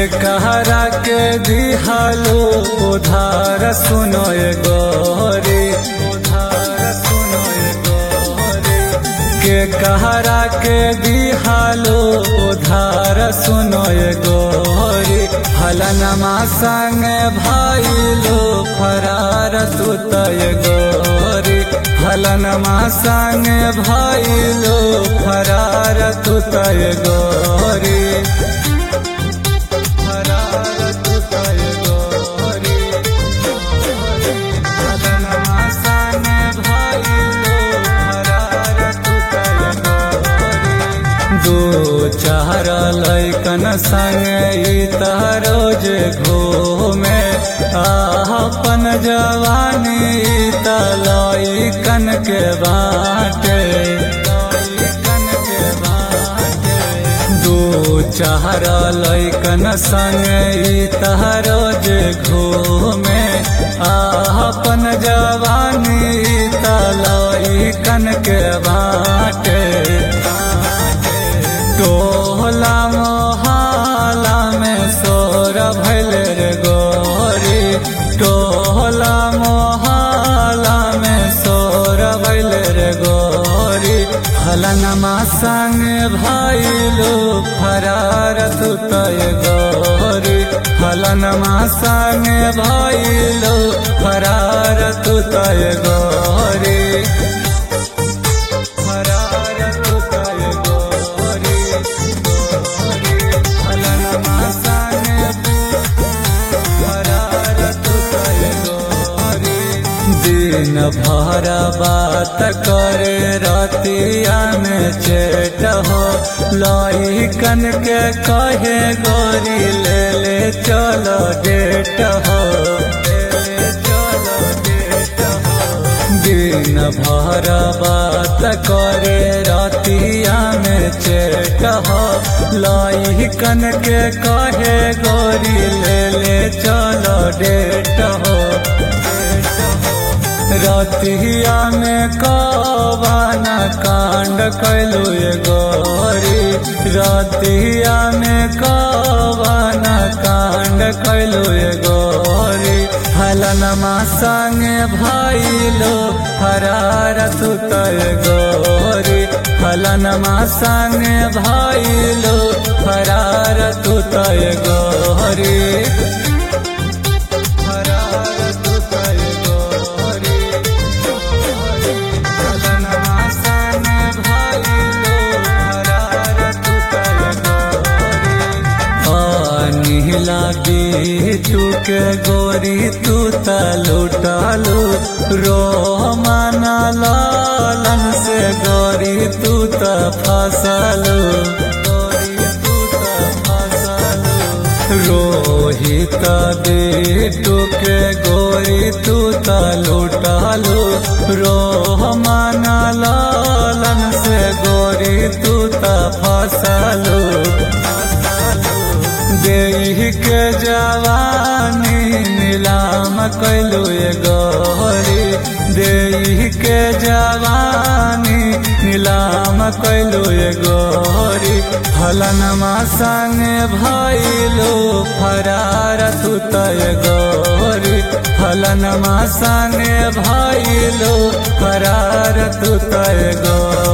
कहरा के दिहालो उधार सुनो ए गोरी उधार सुनो ए गोरी के कहरा के दिहालो उधार सुनो ए गोरी हलनमा संग भाईलो फरार सुत ए गोरी हलनमा संग भाईलो फरार सुत ए गोरी फरार सुत ए गोरी हलनमा संग भाईलो फरार सुत ए गोरी दो चार लैकन संग ई रोज घूमे अपन जवानी तलैकन के बाटे लइकन के बाटे दो चार लैकन संग ई रोज घूमे अपन जवानी तलैकन के बाटे टोला मोहाला में सोर भैल रे गोरी टोला मोहाला में सोर भैल रे गोरी हलनमा संग भाईलो फरार सुतय गोरी हलनमा संग भाईलो फरार सुतय गोरी फरार सुतय गोरी गोरी हलनमा संग फरार सुतय गोरी दिन भर बात करे रतिया में चेट हो लइकन के कहे गोरी ले ले चलो डेट हो ले ले चलो डेट हो दिन भर बात करे रतिया में चेट हो लइकन के कहे गोरी ले ले चलो डेट हो रतिया में कवाना कांड कैलू ये गोरी रतिया में कवाना कांड कैलू ये गोरी हलनमा संग भाईलो फरार सुतय गोरी हलनमा संग भाईलो फरार सुतय गोरी फरार सुतय गोरी हलनमा संग भाईलो फरार सुतय गोरी नीला बीटू के गोरी तू त लुटालू रो माना लालन से गोरी तू त फसलू गोरी तू त फसलू रोहित बीटू के गोरी तू त लुटालू रो माना लालन से गोरी तू त फसलू देह के जवानी नीलाम कैलू ये गोरी देह के जवानी नीलाम कैलू ये गोरी हलनमा संग भैलू फरार सुतय गोरी हलनमा संग भैलू फरार सुतय गोरी